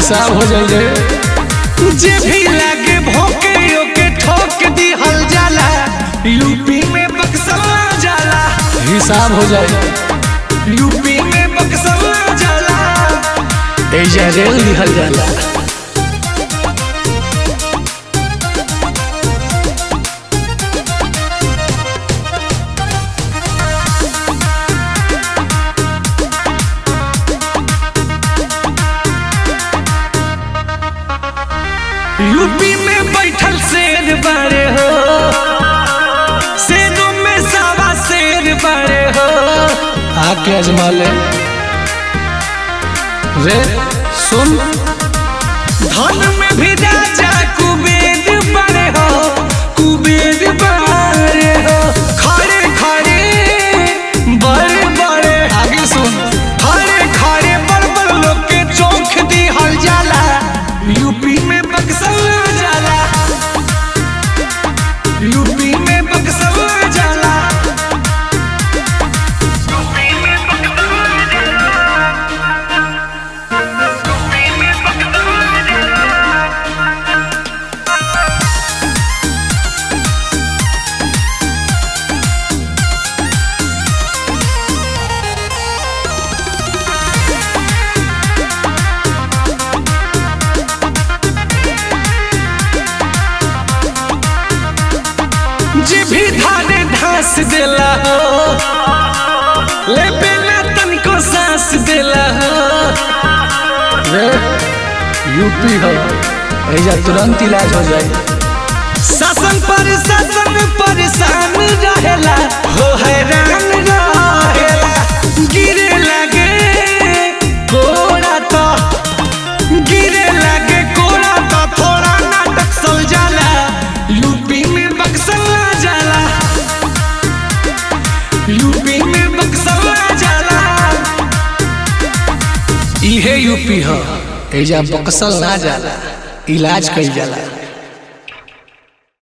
हिसाब हो जाई रे जे भी लागे भोके ओके ठोक दी हल जाला यूपी में बक्सवा जाला हिसाब हो जाई यूपी में बक्सवा जाला एजा रेल दिहल जाला यूपी में बैठल शेर बड़े हो शेरों में सावा शेर बड़े हो आके अजमा ले रे सुन धन में भी राजा कुबेर बड़े हो कुबेर बड़े हो खड़े खड़े बड़े बड़े आगे सुन खड़े खड़े बड़ बड़ लोग के चौंख दी हल जाला यूपी में बक्सवा जाला यूपी में बक्सवा जाला जी भी धारे धास देला हो ले बिना तनिको सांस देला हो रे यूपी हो एजा तुरंत इलाज हो जाई शासन पर शासन परेशान रहेला हो हैरान रहेला गिरे लगे कोड़ा तो गिरे लगे कोड़ा तो थोड़ा नाटक सल जाला यूपी में बक्सला जाला यूपी में बक्सला जाला इहे यूपी हो एजा बक्सल ना जाला इलाज कईल जाला